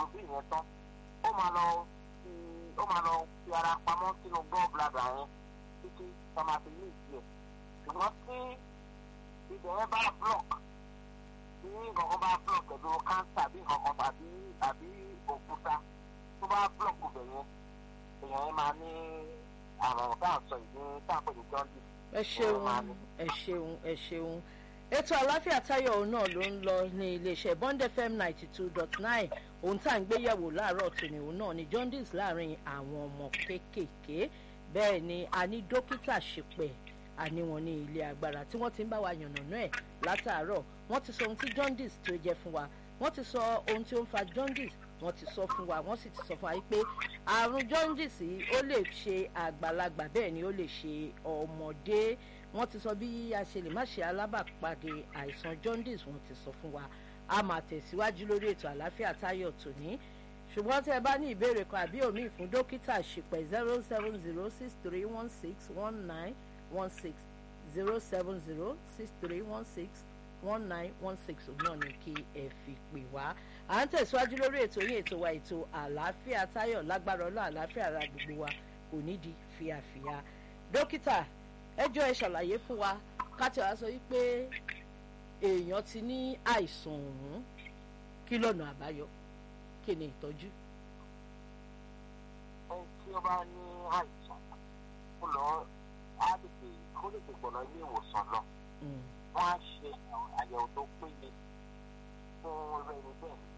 bí ìyẹn tán ó máa lọ fi ó máa lọ fi ara pamọ́ sínú gallbladder yẹn títí tá a máa fi ní ìdí ẹ̀ ṣùgbọ́n tí ibẹ̀ yẹn bá block tí nǹkan kan bá block pẹ̀lú cancer bí nǹkan kan tàbí tàbí òkúta tó bá block ibẹ̀ yẹn èèyàn yẹn máa ní àrùn tá à ń sọ ìdí tá à ń pè ní jaundice. ẹ ṣeun ẹ ṣeun ẹ ṣeun ètò àláfíà táyọ̀ òun náà ló ń lọ ní iléeṣẹ́ bond fm ninety two dot nine ohun tá à ń gbéyẹ̀wò láàárọ̀ tòní òun náà ni jaundice láàrin àwọn ọmọ kéékèèké bẹ́ẹ̀ ni a ní dókítà ṣìpẹ̀ àní wọn ní ilé agbára tí wọ́n ti ń bá wa yànnàná ẹ̀ látàárọ̀ wọ́n ti sọ ohun tí jaundice tó jẹ́ fún wa wọ́n ti sọ ohun tí ó ń fa jaundice wọ́n ti sọ fún wa wọ́n sì ti sọ fún wa pé àrùn jaundice yìí ó lè ṣe àgbàlagbà bẹ́ẹ̀ ni ó lè ṣe ọmọdé wọ́n ti sọ bí a ṣe lè má ṣe alábàpàdé àìsàn jaundice wọ́n ti sọ fún wa a máa tẹ̀síwájú lórí ètò àlàáfíà táyọ̀ tòní ṣùgbọ́n tẹ́ ẹ bá ní ìbéèrè kan àbí òmíì fún dókítà ṣìpẹ̀ zero seven zero six three one six one nine one six zero seven zero six three one six one nine one six náà ni kí ẹ fi pè wá à ń tẹ̀síwájú lórí ètò yín ètò wa ètò àlàáfíà táyọ̀ lágbára ọlọ́ àlàáfíà ara gbogbo wa kò nídìí fíafíà dókítà ẹjọ́ ẹ ṣàlàyé fún wa káti wá sọ wípé èèyàn ti ní àìsàn ọ̀hún kí lọ́nà àbáyọ kí ni ìtọ́jú. ẹni tí ó bá ní àìsàn kó lọ á lè pè kó lè pè gbọ̀nà ilé ìwòsàn lọ wọ́n á ṣe àyẹ̀wò tó péye fún ẹni bẹ́ẹ̀